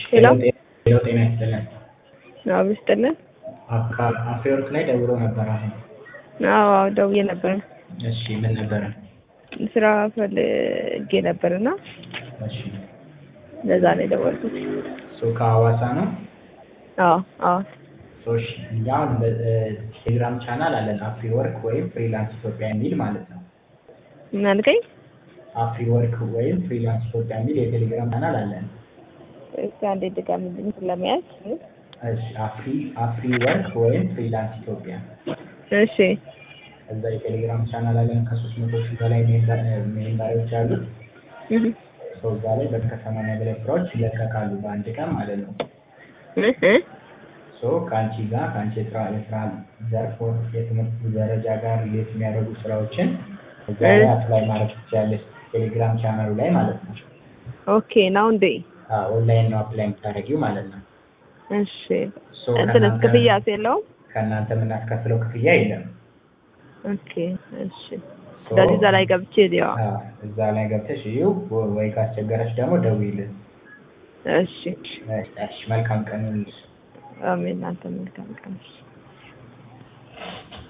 ሄሎ ሄሎ ጤና ይስጥልን። አብ ይስጥልን። አፍሪወርክ ላይ ደውሎ ነበር አሁን። አዎ አዎ ደውዬ ነበር። እሺ ምን ነበረ? ስራ ፈልጌ ነበርና እሺ ለዛ ነው የደወልኩት። እሱ ከሐዋሳ ነው። አዎ አዎ ሶሽ እኛ ቴሌግራም ቻናል አለን አፍሪወርክ ወይም ፍሪላንስ ኢትዮጵያ የሚል ማለት ነው። ምን አልከኝ? አፍሪወርክ ወይም ፍሪላንስ ኢትዮጵያ የሚል የቴሌግራም ቻናል አለን። እስኪ አንዴ ድገምልኝ ለመያዝ። እሺ አፍሪ አፍሪወርክ ወይም ፍሪላንስ ኢትዮጵያ እሺ እዛ የቴሌግራም ቻናል አለን ከሶስት መቶ ሺህ በላይ ሜምበሮች አሉት። እህ ሰው እዛ ላይ ከሰማንያ በላይ ስራዎች ይለቀቃሉ በአንድ ቀን ማለት ነው። እህ ሶ ከአንቺ ጋር ከአንቺ የስራ የስራ ዘርፍ የትምህርት ደረጃ ጋር ሪሌት የሚያደርጉ ስራዎችን እዛ ላይ አፕላይ ማድረግ ትችላለች። ቴሌግራም ቻናሉ ላይ ማለት ነው። ኦኬ ነው እንዴ? ኦንላይን ነው አፕላይ የምታደርጊው ማለት ነው። እሺ ሶ እንትንስ ከእናንተ- ክፍያስ የለውም? ከእናንተ የምናስከፍለው ክፍያ የለም። ኦኬ እሺ። ሶ ስለዚህ እዛ ላይ ገብቼ ያው አዎ፣ እዛ ላይ ገብተሽ ይኸው ወይ ካስቸገረች ደግሞ ደውይልን። እሺ እሺ፣ መልካም ቀን ይሁንልሽ። አሜን። እናንተ መልካም ቀን።